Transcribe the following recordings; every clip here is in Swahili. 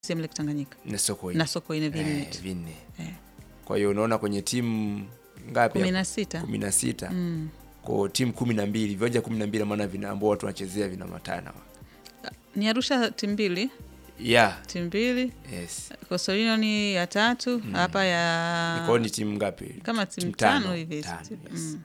CCM Lake Tanganyika na soko na Sokoine eh, vinne vinne. Eh. Kwa hiyo unaona kwenye timu ngapi? kumi hapo? na sita kumi na sita Mm. kwa timu kumi na mbili viwanja kumi na mbili maana vina ambao watu wanachezea vina matana ni Arusha timu mbili yeah. timu mbili yes. Coastal Union ya tatu hapa Kwa hiyo ya ni timu ngapi? kama timu timu tano tano. hivi Tano, timu- yes. mm.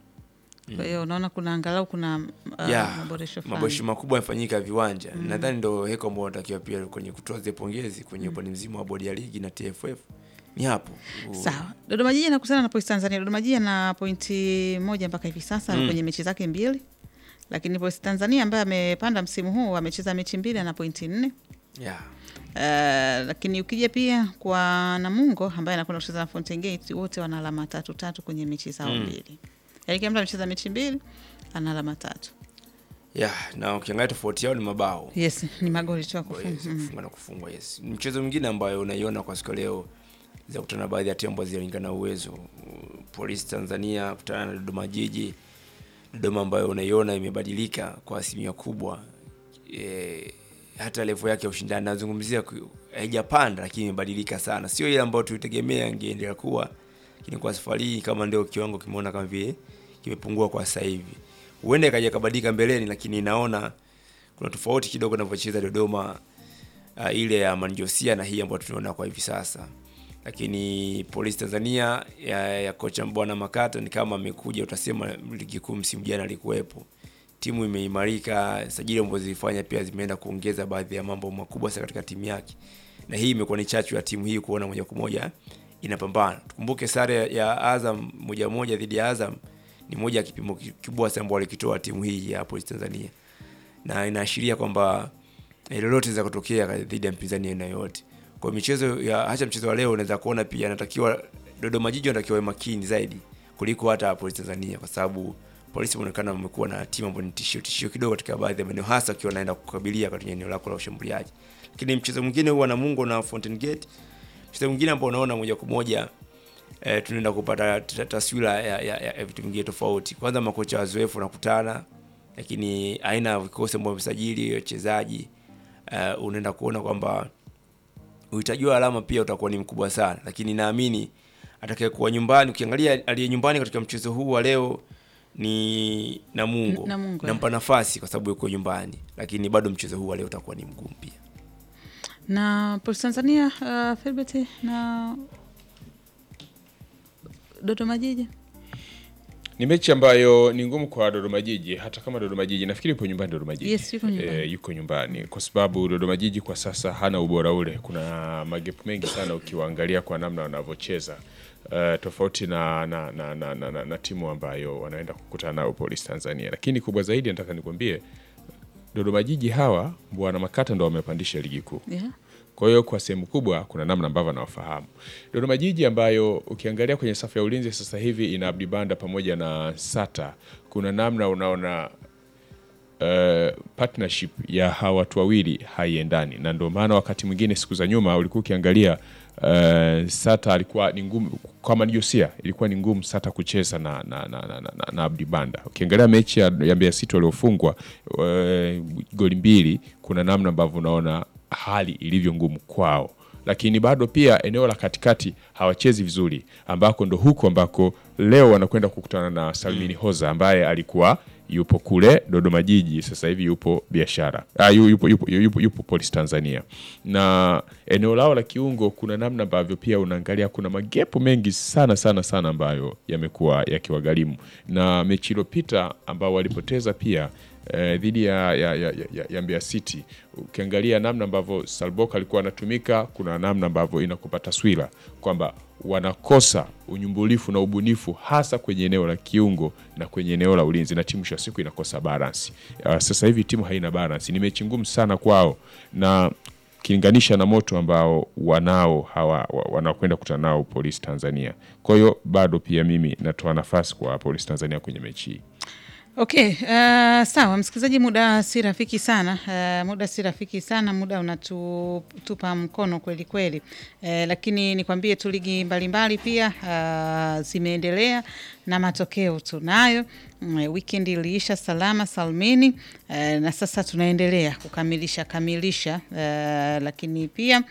Kwa hiyo unaona kuna angalau kuna uh, Yeah, maboresho maboresho fulani. makubwa yamefanyika ya viwanja nadhani ndo heko ambao wanatakiwa pia kwenye kutoa zile pongezi kwenye upande mzima wa bodi ya ligi na TFF ni hapo U- Sawa. Dodoma Jiji anakutana na Polisi Tanzania. Dodoma Jiji ana pointi moja mpaka hivi sasa Mm. kwenye mechi zake mbili, lakini Polisi Tanzania ambaye amepanda msimu huu amecheza mechi mbili ana pointi nne. yeah. Uh, lakini ukija pia kwa Namungo ambaye anakwenda kucheza na Fountain Gate wote wana alama tatu tatu kwenye mechi zao Mm. mbili. Yaani kila mtu amecheza mechi mbili ana alama tatu. Yeah, na ukiangalia tofauti yao ni mabao Yes, ni magoli tu ya Kwa kufunga. yes, Mm. kufunga na kufungwa yes. Mchezo mwingine ambayo unaiona kwa siku ya leo za kutana na baadhi ya timu ambazo zinalingana uwezo. Uh, Polisi Tanzania kutana na Dodoma Jiji. Dodoma ambayo unaiona imebadilika kwa asilimia kubwa. E, hata level yake ya ushindani nazungumzia ku- haijapanda lakini imebadilika sana. Sio ile ambayo tulitegemea ingeendelea kuwa. Lakini kwa safari hii kama ndio kiwango kimeona kama vile kimepungua kwa sasa hivi. Huenda ikaja kabadilika mbeleni lakini naona kuna tofauti kidogo anavyocheza Dodoma uh, ile ya Manjosia na hii ambayo tunaona kwa hivi sasa. Lakini Polisi Tanzania ya, ya kocha Bwana Makato ni kama amekuja, utasema ligi kuu msimu jana alikuwepo. Timu imeimarika, sajili ambazo zilifanya pia zimeenda kuongeza baadhi ya mambo makubwa sana katika timu yake, na hii imekuwa ni chachu ya timu hii kuona moja kwa moja inapambana. Tukumbuke sare ya Azam moja moja dhidi ya Azam ni moja ya kipimo kikubwa sana ambao walikitoa timu hii ya Polisi Tanzania na inaashiria kwamba eh, lolote za kutokea dhidi ya mpinzani aina yoyote. Kwa michezo ya hata mchezo wa leo unaweza kuona pia anatakiwa Dodoma Jiji wanatakiwa wawe makini zaidi kuliko hata Polisi Tanzania kwa sababu polisi inaonekana wamekuwa na timu ambayo ni tishio tishio kidogo katika baadhi ya maeneo hasa ukiwa naenda kukabilia katika eneo lako la ushambuliaji. Lakini mchezo mwingine huwa Namungo na Fountain Gate. Mchezo mwingine ambao unaona moja kwa moja eh, tunaenda kupata ta- taswira ya, ya, ya, ya vitu vingine tofauti. Kwanza makocha wazoefu wanakutana, lakini aina ya vikosi ambavyo vimesajili wachezaji uh, unaenda kuona kwamba uhitaji wa alama pia utakuwa ni mkubwa sana, lakini naamini atakayekuwa nyumbani, ukiangalia aliye nyumbani katika mchezo huu wa leo ni Namungo, N- Namungo, nampa nafasi kwa sababu yuko nyumbani, lakini bado mchezo huu wa leo utakuwa ni mgumu pia. Na Polisi Tanzania uh, Filbert na Dodoma Jiji. Ni mechi ambayo ni ngumu kwa Dodoma Jiji, hata kama Dodoma Jiji nafikiri yupo nyumbani Dodoma Jiji. Yes, yuko nyumbani. Eh, yuko nyumbani kwa sababu Dodoma Jiji kwa sasa hana ubora ule. Kuna magepu mengi sana ukiwaangalia kwa namna wanavyocheza. Uh, tofauti na na, na, na, na, na, na timu ambayo wanaenda kukutana nao Polisi Tanzania, lakini kubwa zaidi nataka nikwambie Dodoma Jiji hawa bwana Makata ndo wamepandisha ligi kuu. Yeah. Kwa hiyo kwa sehemu kubwa kuna namna ambavyo anawafahamu Dodoma Jiji, ambayo ukiangalia kwenye safu ya ulinzi sasa hivi ina Abdi Banda pamoja na Sata. Kuna namna unaona uh, partnership ya hawa watu wawili haiendani, na ndio maana wakati mwingine siku za nyuma ulikuwa ukiangalia uh, Sata alikuwa ni ngumu kama ni Josia, ilikuwa ni ngumu Sata kucheza na, na, na, na, na, na Abdi Banda. Ukiangalia mechi ya, ya Mbeya City waliofungwa uh, goli mbili, kuna namna ambavyo unaona hali ilivyo ngumu kwao lakini bado pia eneo la katikati hawachezi vizuri, ambako ndo huku ambako leo wanakwenda kukutana na Salmini Hoza ambaye alikuwa yupo kule Dodoma Jiji, sasa hivi yupo biashara ah, yu- yupo, yupo, yupo, yupo Polisi Tanzania. Na eneo lao la kiungo, kuna namna ambavyo pia unaangalia kuna magepu mengi sana sana sana ambayo yamekuwa yakiwagharimu, na mechi iliyopita ambao walipoteza pia eh, dhidi ya, ya, ya, ya, ya Mbeya City ukiangalia namna ambavyo Salbok alikuwa anatumika, kuna namna ambavyo inakupa taswira kwamba wanakosa unyumbulifu na ubunifu hasa kwenye eneo la kiungo na kwenye eneo la ulinzi, na timu mwisho wa siku inakosa balance. Uh, sasa hivi timu haina balance, ni mechi ngumu sana kwao na ukilinganisha na moto ambao wanao hawa wa- wanakwenda kutana nao Polisi Tanzania. Kwa hiyo bado pia mimi natoa nafasi kwa Polisi Tanzania kwenye mechi hii. Okay, uh, sawa msikilizaji, muda si rafiki sana uh, muda si rafiki sana, muda unatupa mkono kweli kweli uh, lakini nikwambie tu ligi mbalimbali pia uh, zimeendelea na matokeo tunayo. Mm, Weekend iliisha salama salmini uh, na sasa tunaendelea kukamilisha kamilisha uh, lakini pia